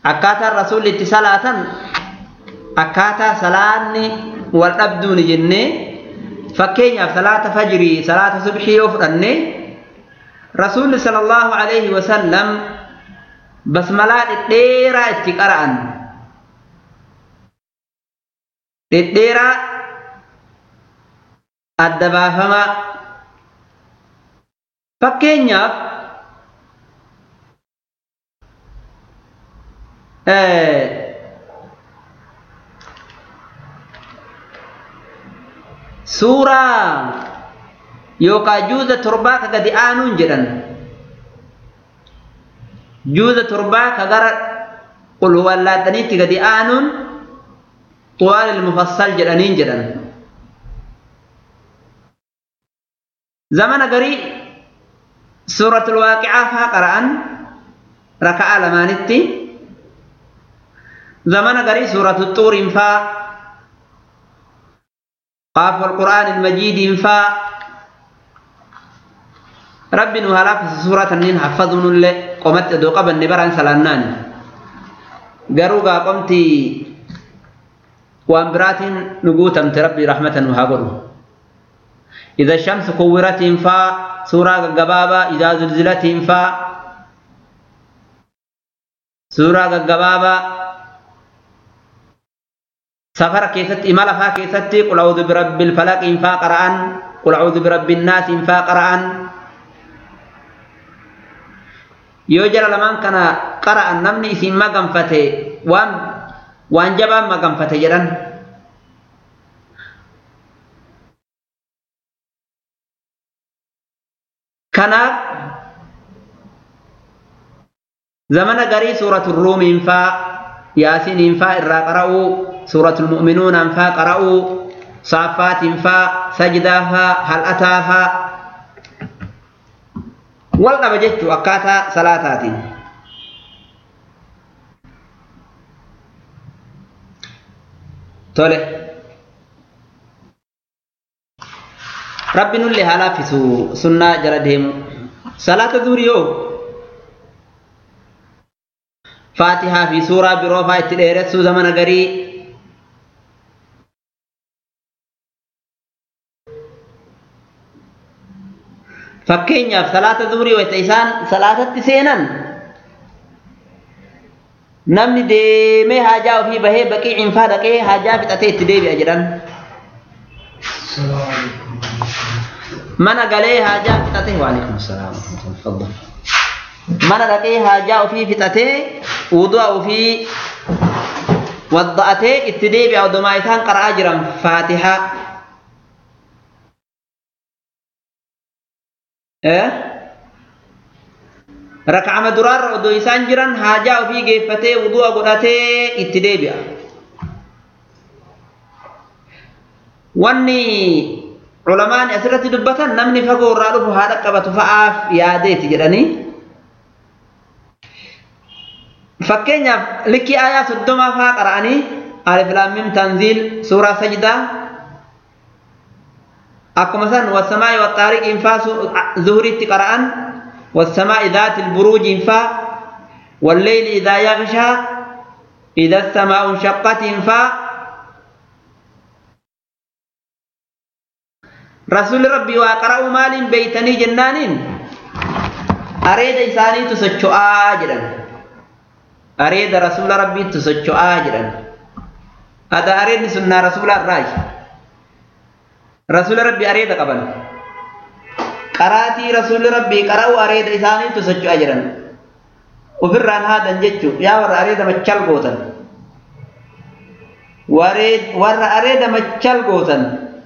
akkaataan rasuulli itti salaatan akkaataa salaanni wal dhabduuni jennee fakkeenyaaf salaata fajrii salaata subhii yoo fudhanne rasuulli sallallahu alaihi wasallam basmalaa dhedheeraa itti qara'an dhedheeraa adda baafamaa fakkeenyaaf suuraa yookaan juuza torbaa ka gadi aanuun jedhan juuza torbaa ka gara qulwallaadhaniitti gadi aanuun طوال المفصل جدانين جدان زمن قري سورة الواقعة فها قرآن ركع لمانتي زمن قري سورة الطور فا قاف القرآن المجيد فا ربي نهلا في سورة النين حفظون اللي قمت دو قبل نبران سلانان قروقا قمتي وان برات نقوتم تربي رحمة وهاقروا إذا الشمس كورت فا سورة قبابة إذا زلزلت فا سورة قبابة سفر كيست إمال فا كيست قل أعوذ برب الفلق فا قرآن قل أعوذ برب الناس فا قرآن يوجر لمن كان قرأ نمني إسم ما قنفته وان waan jabaan maganfate jedhan kanaaf zamana garii suuratu ruumiin faa yaasiniin faa irraa qara'uu suuratul mu'minuunaan faa qara'uu saaffaatiin faa sajdaa faa hal'ataa faa wal qaba jechuu akkaataa salaataatiin tole rabbi nullee haa laaffisu sunnaa jala deemu salaata durii yoo faatihaa fi suuraa biroo faa itti dheeressuu zamana garii fakkeenyaaf salaata durii wayta isaan salaatatti seenan namni deemee haajaa ofii bahee baqii cinfaa dhaqee haajaa fixatee itti deebi'a jedhan mana galee haajaa fixatee waalaikum salaam faddal mana dhaqee haajaa ofii fixatee wudu'a ofii wadda'atee itti deebi'a odomaa isaan qara'aa jiran faatihaa rak'ama duraarra odoo isaan jiran haajaa ofii geeffatee wudu'a godhatee itti deebi'a. Wanni culamaan asirratti dubbatan namni fagoo irraa dhufu haadha qabatu fa'aaf yaadeeti jedhanii. Fakkeenyaaf likkii aayaa soddomaa fa'aa qara'anii alif laamim tanziil suuraa sajdaa akkuma san wasamaa'i waxaariqiin fa'aa zuhuriitti qara'an والسماء ذات البروج انفا والليل إذا يغشى إذا السماء انشقت انفا رسول ربي وقرأ مال بيتني جنان أريد إنساني تسجع آجرا أريد رسول ربي تسجع آجرا هذا أريد سنة رسول الراج رسول ربي أريد قبل qaraatii rasuulli rabbii qara'u areeda isaaniitu socho'aa jiran ofirraan haadan jechuu yaa warra areeda machal gootan warra areeda machal gootan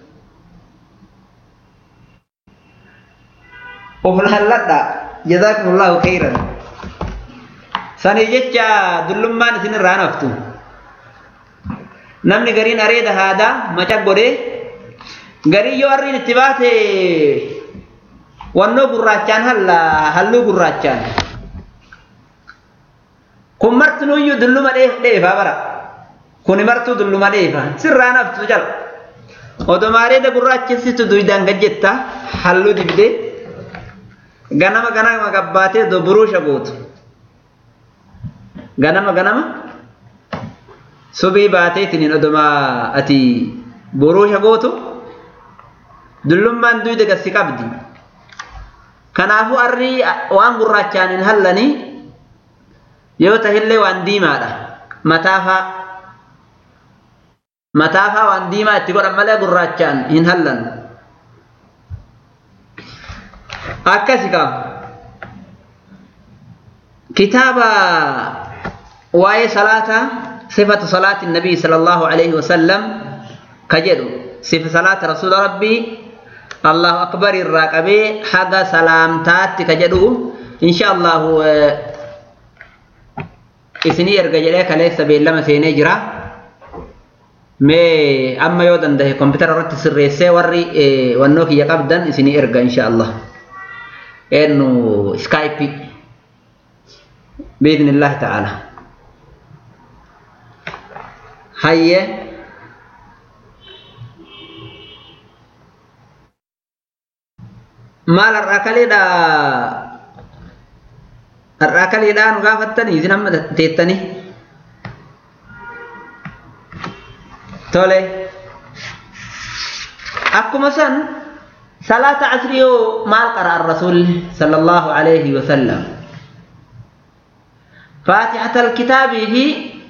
of lalladha jazaakumullahu khairan sanii jecha dullummaan isin irraa naftu namni gariin areeda haadaa maca godhee garii yoo arriin itti baate wannoo gurraachaan halla halluu gurraachaan kun martinuyyuu dulluma dheefaa bara kuni martuu dulluma dheefa sirraa naftu jala odomaareeda gurraachessitu duydaan gajjetta halluu dibdee ganama ganama gabbaatee do buruusha gootu ganama ganama subii baateetiin oduma ati buruusha gootu dullummaan duyda gassi qabdi kanaafuu arrii waan gurraachaan hin hallanii yoo tahillee waan diimaadha mataafaa mataafaa waan diimaa itti godhan malee gurraachaan hin hallan akkasi qaba kitaaba waa'ee salaataa sifatu salaati nabii sala allahu alayhi wasallam ka jedhu sifa salaata rasuula rabbii allahu akbar irraa qabee haga salaamtaatti ka jedhu insha allahu isinii erga jedhee kaleessa beellama seenee jira mee amma yoo dandahe kompitara irratti sirreessee warri wannoo kiyya qabdan isinii erga insha allah eennu skaayipi biidni illaahi ta'ala hayye maal har'aa kaleedha har'aa kaleedhaa nu gaafattanii isin amma teettanii tole akkuma san salaata asrii yoo maal qara'an rasuulli sallallahu alayhi wasallam faatixata alkitaabii fi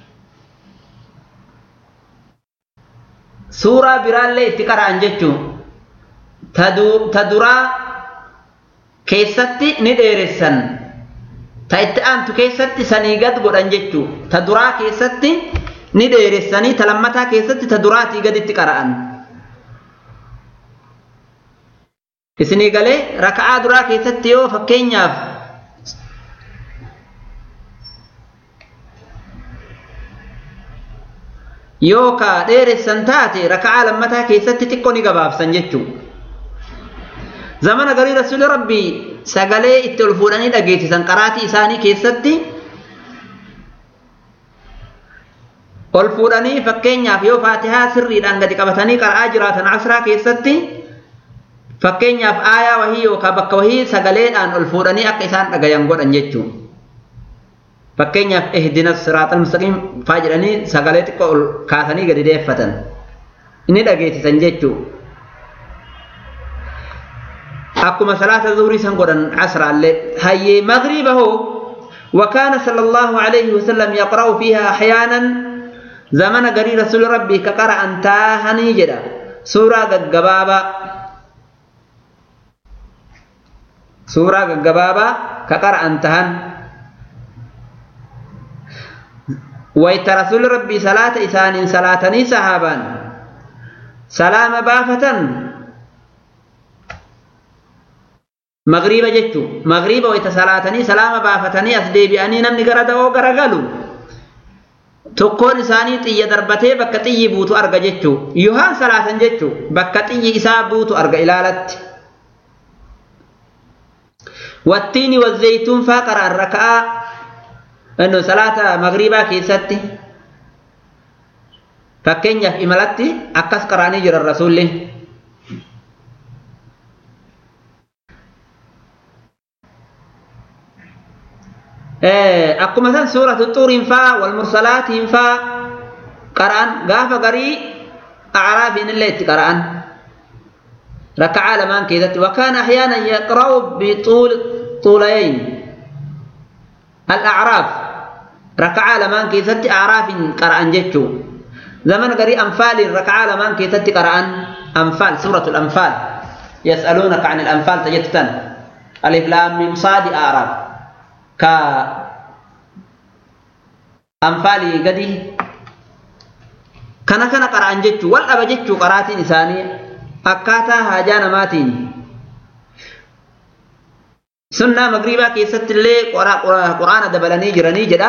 suuraa biraallee itti qara'an jechuun ta duraa keessatti ni dheeressan ta itti aantu keessatti sanii gad godhan jechuu ta duraa keessatti ni dheeressanii ta lammataa keessatti ta duraatii gaditti qara'an isinii galee raka'aa duraa keessatti yoo fakkeenyaaf yoo ka dheeressan taate raka'aa lammataa keessatti xiqqoo ni gabaabsan jechuu zamana garii rasuuli rabbii sagalee itti ol fuudhanii dhageessisan qaraatii isaanii keessatti ol fuudhanii fakkeenyaaf yoo faatihaa sirriidhaan gadi qabatanii qara'aa jiraatan asraa keessatti fakkeenyaaf aayaa wahii yookaan bakka wahii sagaleedhaan ol fuudhanii akka isaan dhagayan godhan jechuudha. Fakkeenyaaf ihdina siraatal mustaqiim faa jedhanii sagalee xiqqoo ol kaasanii gadi deeffatan inni dhageessisan jechuudha. akkuma salaata zuhurii san godhan asraallee hayyee magriba hoo وكان صلى الله عليه وسلم يقرأ فيها أحيانا زمن قري رسول ربي كقرأ أنتاهني جدا سورة قبابا سورة قبابا كقرأ أنتهن ويت رسول ربي صلاة إسان صلاتني صحابا سلام بافة magriiba jechuun magriiba wayita salaatanii salaama baafatanii as deebi'anii namni gara da'oo garagalu tokkoon isaanii xiyya darbatee bakka xiyyi buutu arga jechuu yohaan salaatan jechuu bakka xiyyi isaa buutu arga ilaalatti wattiini wazeytuun faa qara'an raka'aa inno salaata magriibaa keessatti fakkeenyaaf imalatti akkas qara'anii jiran rasuulli akkuma san suuratu xuuriin faa wal mursalaatiin faa qara'an gaafa garii acraafiin illee itti qara'an raka'aa lamaan keessatti wakaan ahyaanan yaqra'u bixuulayayn al-acraaf raka'aa lamaan keessatti acraafiin qara'an jechuu zaman garii anfaaliin raka'aa lamaan keessatti qara'an anfaal suuratul anfaal yas'aluunaka an al-anfaal tajettan alif laam mim saadi acraaf ka anfaalii gadi kana kana qara'an jechuu wal dhaba jechuu qaraatiin isaanii akkaataa haajaa namaatiin sunnaa magriibaa keessatti illee quraana dabalanii jiranii jedha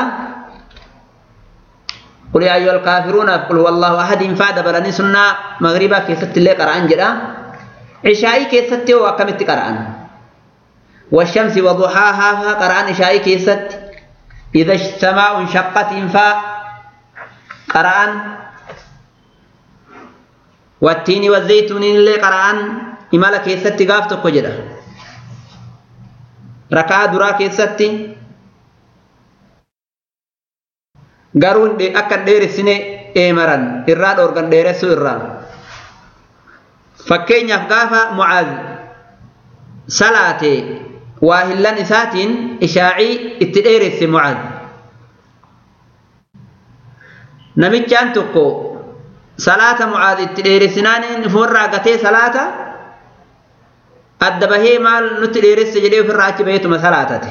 قل يا أيها الكافرون قل هو الله أحد فا دبلني سنة مغربا كيست اللي قرآن جدا عشائي كيست وكمت قرآن والشمس وضحاها قرآن عشائي كيست إذا السماء انشقت فا قرآن والتين والزيتون اللي قرآن إمالا كيست قافتك وجدا ركعة درا كيست garuu akka hin dheeressine eemaran irraa dhoorgan dheeressuu irraa fakkeenyaaf gaafa mucaaz salaate waa hillan isaatiin ishaacii itti dheeresse mucaaz namichaan tokko salaata mucaaz itti dheeressinaan inni ofirraa gatee salaata adda bahee maal nutti dheeresse jedhee ofirraa achi baheetuma salaatate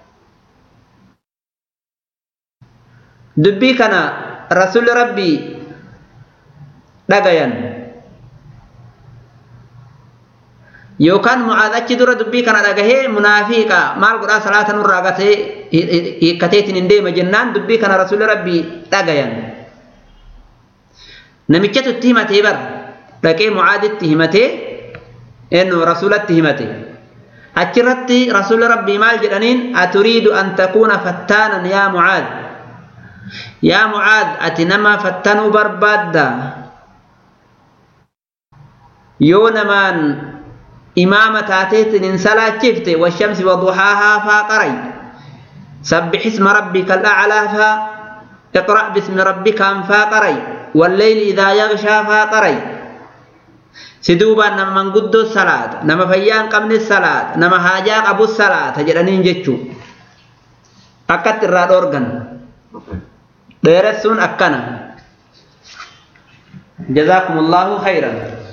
dubbii kana rasulli rabbii dhagayan yookaan mucaaz achi dura dubbii kana dhagahee munaafiqa maal godhaa salaata nurraa gatee hiikkateetiin hin deema jennaan dubbii kana rasulli rabbii dhagayan namichatu itti himatee bar dhaqee mucaaditti himatee eenyu rasulatti himate achirratti rasulli rabbii maal jedhaniin aturiidu an takuuna fattaanan yaa mucaad yaa mucaad ati nama fattanuu barbaadda yoo namaan imaama taateetin hin salaachifte washamsi waduhaahaa faa qaray sabbix isma rabbika alaclaa faa iqra' bismi rabbika anfaa qaray والليل إذا يغشى فاقري سدوبا نما من قد الصلاة نما فيان قبل الصلاة نما هاجا أبو الصلاة جلنين جتشو أكت الراد أورغن ديرسون أكنا جزاكم الله خيرا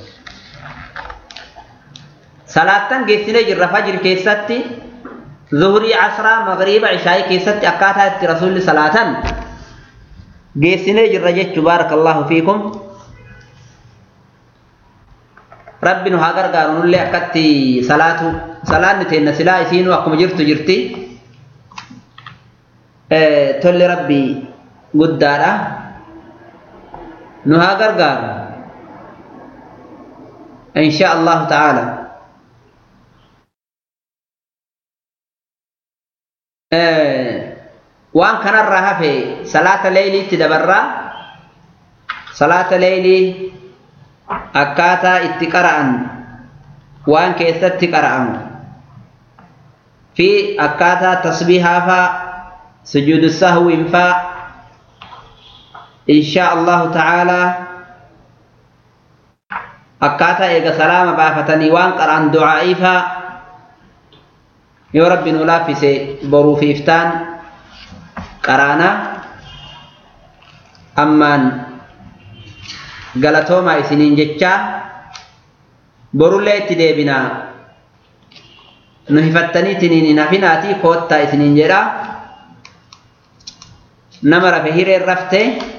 صلاة جيسين جر فجر كيستي ظهري عصرا مغرب عشاء كيستي أكاتا رسول صلاة geessinee jirra jechu baarakallahu fiikum rabbi nu haa gargaaru nullee akkatti salaatu salaanni teenna silaa isiinuu akkuma jirtu jirti tolli rabbi guddaadha nu haa gargaaru insha allahu ta'ala waan kanarraa hafe salaata leeyliitti dabarraa salaata leeylii akkaataa itti qara'an waan keessatti qara'amu fi akkaataa tasbiihaa faa sujuudu sahwiin faa insha allahu ta'aalaa akkaataa eega salaama baafatanii waan qara'an du'aa'ii faa yoo rabbi nu laaffise boruu fi iftaan qaraana ammaan galatoomaa isiniin jechaa borullee itti deebinaa nu hifattaniitiniin hin hafinaatii koottaa isiniin jedha nama rafe hireen raftee